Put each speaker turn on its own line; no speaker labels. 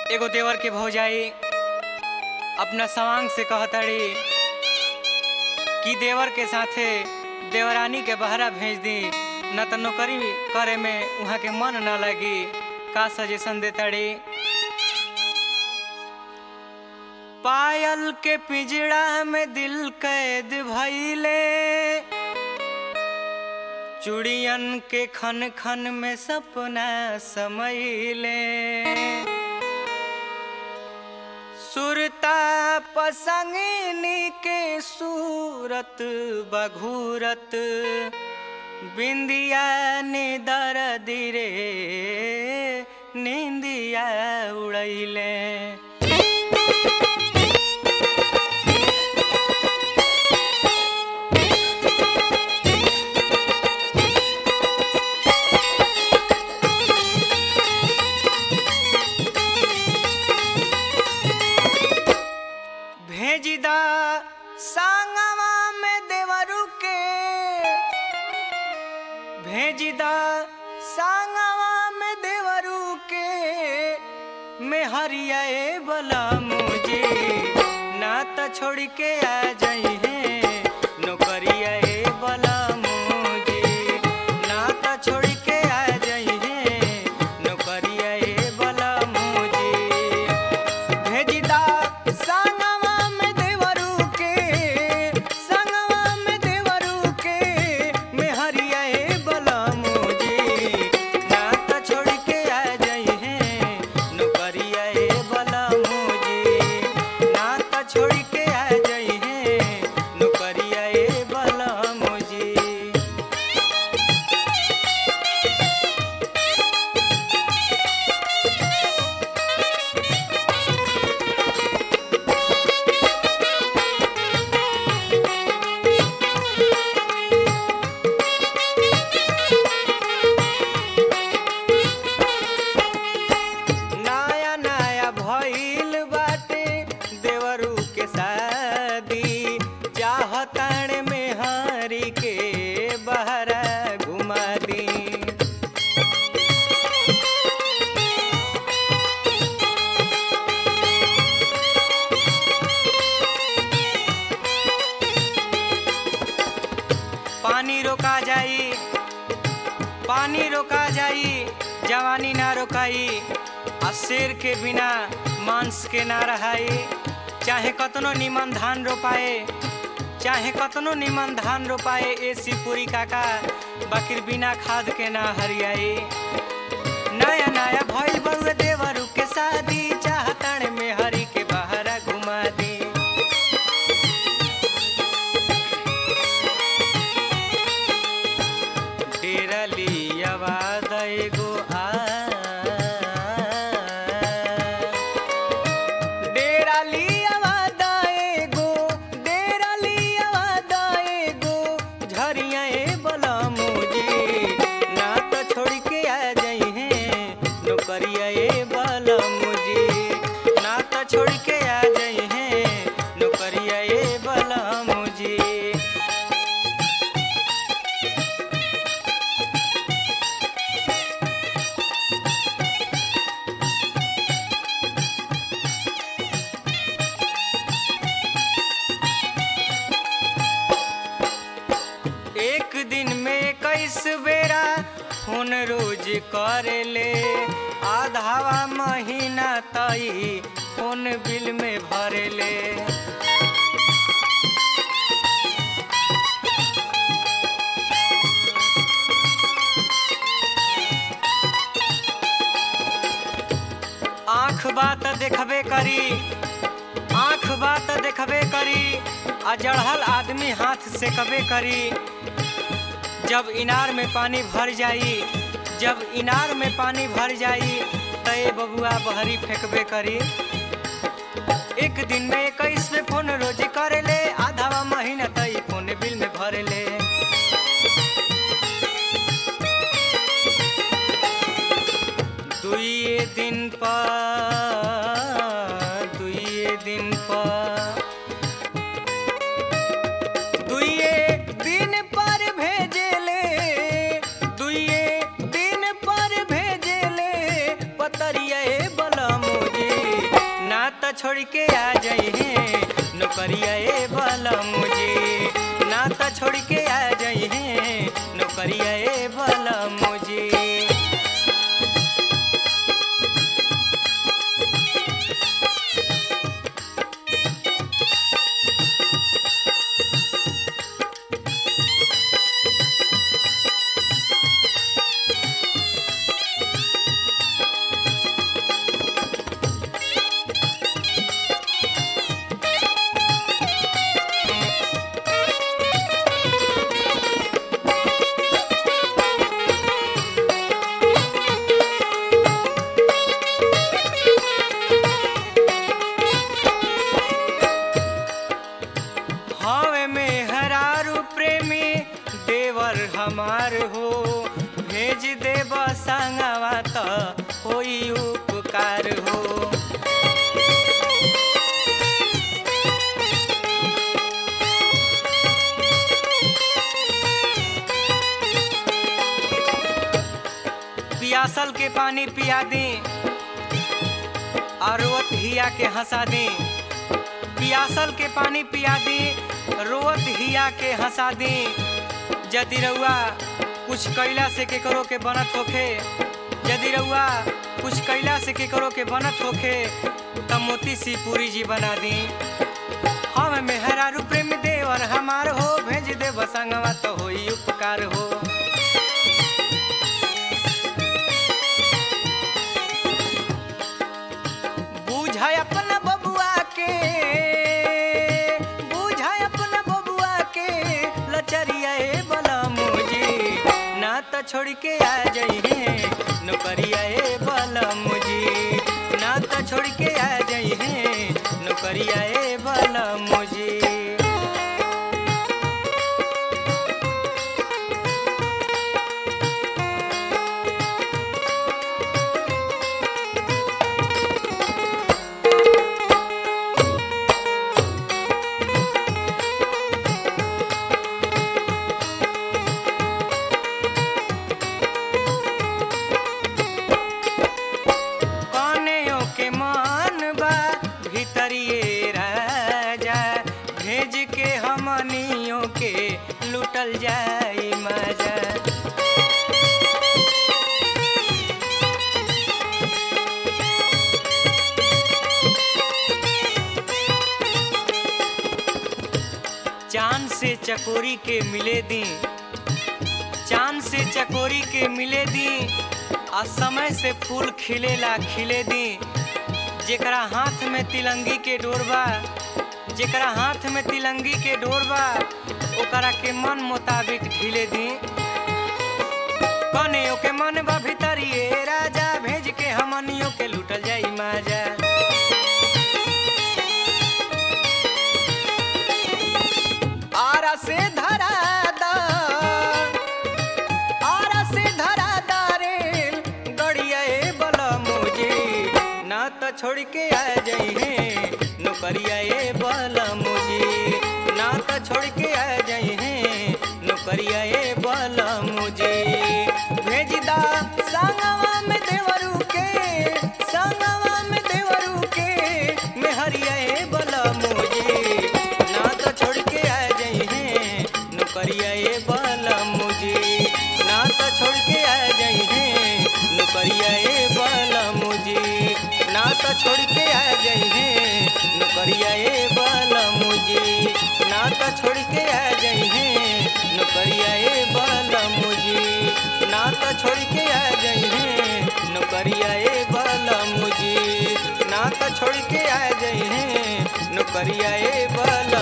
एगो देवर के भौजाई अपना सवांग से कहताड़ी कि देवर के साथे देवरानी के बहरा भेज दी न त नौकरी करे में वहाँ के मन न लगी का सजेशन देताड़ी पायल के पिजड़ा में दिल कैद भइले चुड़ियन के खन खन में सपना समैले सुरता पसंगिनी के सूरत बघूरत बिंदिया ने दर्द रे निंदिया उड़ैले भेजिदा सांगवा में देवरू के भेजिदा सांगवा में देवरू के में हरियाए बला मुझे ना त छोड़ के आ जाई है नौकरिया ए बला मुझे ना त छोड़ के आ जाई है नौकरिया ए बला मुझे भेजिदा संगवा में देवरू के संगवा में देवरू के मेहरिया ए बलमुजी ना त छोड़ के आ जाई है नौकरिया ए बलमुजी ना त छोड़ के आ जाई है नौकरिया ए बलमुजी नया नया भइल बाटे देवरू के शादी चाहताण में हरी के बहरा घुमा दी पानी रोका जाई पानी रोका जाई जवानी ना रोकाई आ शेर के बिना मांस के ना रहाई चाहे कतनो निमन धान रोपाए चाहे कतनो निमन धान रोपाए ए सिपुरी काका बाकिर बिना खाद के ना हरियाई नया नया भइल बउए देवरू के शादी चाहताण में हरी के बहरा घुमा दी डेरली आवाज एगो आ डेराली आवाज एगो डेराली आवाज एगो झरिया ए बलमुजी ना त छोड़ के आ जाई है नौकरिया ए बलमुजी ना त छोड़ के आ जाई है नौकरिया ए बलमुजी एक दिन में कैस बेरा फोन रोज करे ले आधावा महीना तई फोन बिल में भरे ले आँख बात देखबे करी आँख बात देखबे करी आ जड़हल आदमी हाथ से कबे करी जब इनार में पानी भर जाई जब इनार में पानी भर जाई त ए बबुआ बहरी फेंकबे करी एक दिन में इक्कीस में फोन रोज करे ले आधावा महीना तई फोन बिल में भरे ले दुइये दिन पर दुइये दिन पर दुइये दिन पर भेजेले दुइये दिन पर भेजेले पतरिया ए बलमुजी के आ जाई है नौकरिया ए बलम जी ना त छोड़ के आ जाई है नौकरिया ए बलम जी हवे में हरारू प्रेमी देवर हमार हो भेज देब संगवा त होई उपकार हो पियासल के पानी पिया दी और रोत हिया के हंसा दी पियासल के पानी पिया दी रोत हिया के हंसा दी यदि रउआ कुछ कैला से केकरो के बनत होखे यदि रउआ कुछ कैला से केकरो के बनत होखे त मोती सी पूरी जी बना दी हम मेहरारू प्रेम देवर हमार हो भेज दे बसंगवा तो होई उपकार हो बूझाय अपना बबुआ के बूझाय अपना बबुआ के लचरिया ए बलमुजी ना त छोड़ के आ जाई है नौकरिया ए बलमुजी ना त छोड़ के आ जाई है नौकरिया ए बलमुजी कनेयों के मान बा भीतरिए राजा भेज के हमनियों के लुटल जाई मजा चांद से चकोरी के मिले दी चांद से चकोरी के मिले दी आ समय से फूल खिलेला खिले दी जेकरा हाथ में तिलंगी के डोरबा जेकरा हाथ में तिलंगी के डोरबा ओकरा के मन मुताबिक ढीले दी कनियो के मन बा भीतरिए राजा भेज के हमनियों के लूटल जाई माजा आरा से धरा दा आरा से धरा दारे गड़िया ए बलमुजी ना त छोड़ के आ जाई है नौकरिया ए बलमुजी ना त छोड़ के आ जाई है नौकरिया ए बलमुजी भेज दा संगवा में देवरू के संगवा में देवरू के मेहरिया ए बलमुजी ना त छोड़ के आ जाई है नौकरिया ए बलमुजी ना त छोड़ के आ जाई है नौकरिया ए बलमुजी ना त छोड़ के आ जाई है नौकरिया ए बलमुजी ना त छोड़ के आ जाई है नौकरिया ए बलमुजी ना त छोड़ के आ जाई है नौकरिया ए बलमुजी ना त छोड़ के आ जाई है नौकरिया ए बल